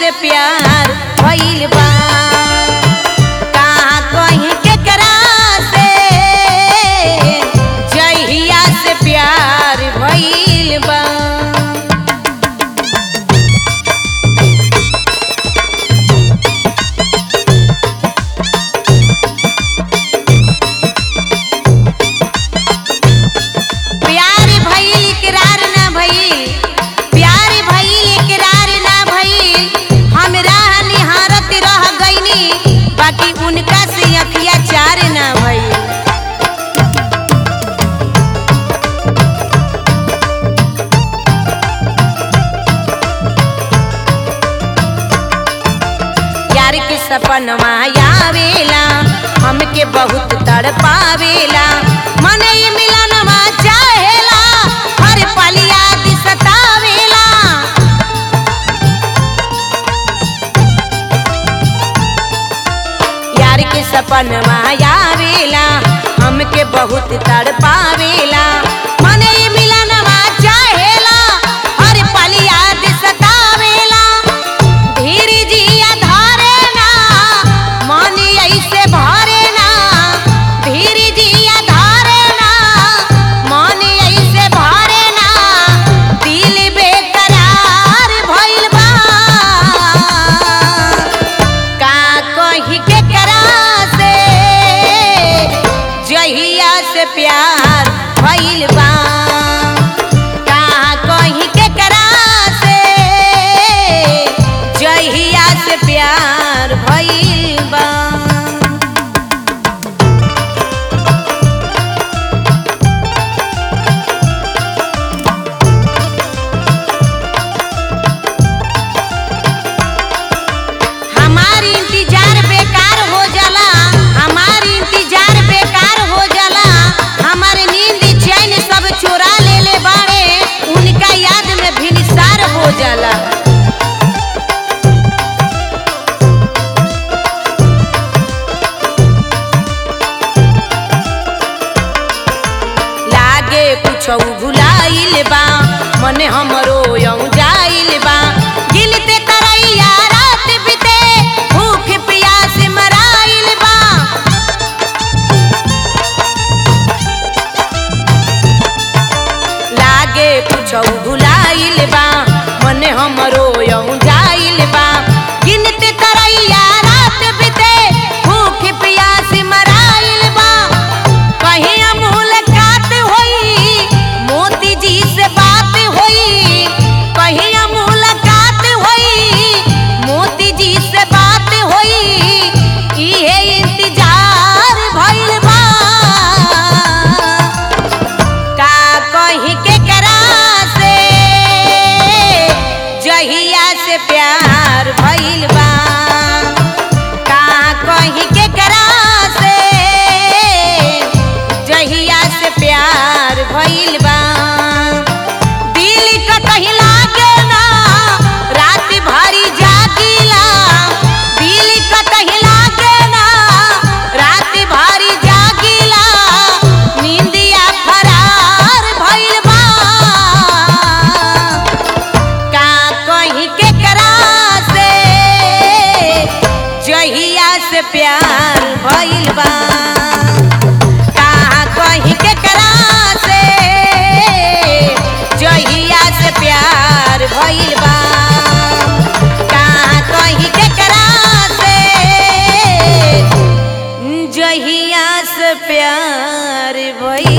से प्यार भइल बा कहाँ कहीं केकरा से जहिया से प्यार भइल बा प्यार भइल इकरार ना भइल प्यार भइल इकरार ना भइल हमरा निहारत रह गइनी बाकी उनका से अखिया चार ना भइल यार के सपनवा आवेला हमके बहुत तड़पावेला मन ई मिलनवा चाहेला हर पल याद सतावेला यार के सपनवा आवेला हमके बहुत तड़पावेला मन ई मिलनवा चाहेला हर पल याद सतावेला धीर जिया धारे ना मन ऐसे भरे ना धीर जिया धारे ना मन ऐसे भरे ना दिल बेकरार भइल बा का कही के करा से जहिया से प्यार भइल बा का कही के करा से जहिया से प्यार भइल बा हमार इंतजार बेकार हो जाला हमार इंतजार बेकार हो जाला हमार नींद चैन सब चोरा ले ले बाड़े उनका याद में भिनसार हो जाला लागे कुछ भुलाइल बा मन हमरो यऊ जाइल बा गिनते तरैया रात बिते भूख प्यास मराइल बा लागे कुछ भुलाइल बा मन हमरो यऊ जाइल बा गिनते तरैया रात बिते भूख प्यास मराइल बा कहीं मुलाकात होई मोती जी से बात होई कहीं मुलाकात होई मोती जी से बात होई इहे इंतजार भइल बा का कहीं के करा से जहिया से प्यार भइल बा का कहीं के करा से जहिया से प्यार भइल बा दिल का कहीं लागे ना रात भरी जागिला दिल का कहीं लागे ना रात भरी जागिला नींदिया फरार भइल बा का कहीं के करा से जहिया से प्यार भइल बा का कहीं के करा से जहिया से प्यार भइल बा का कहीं के करा से जहिया से प्यार भइल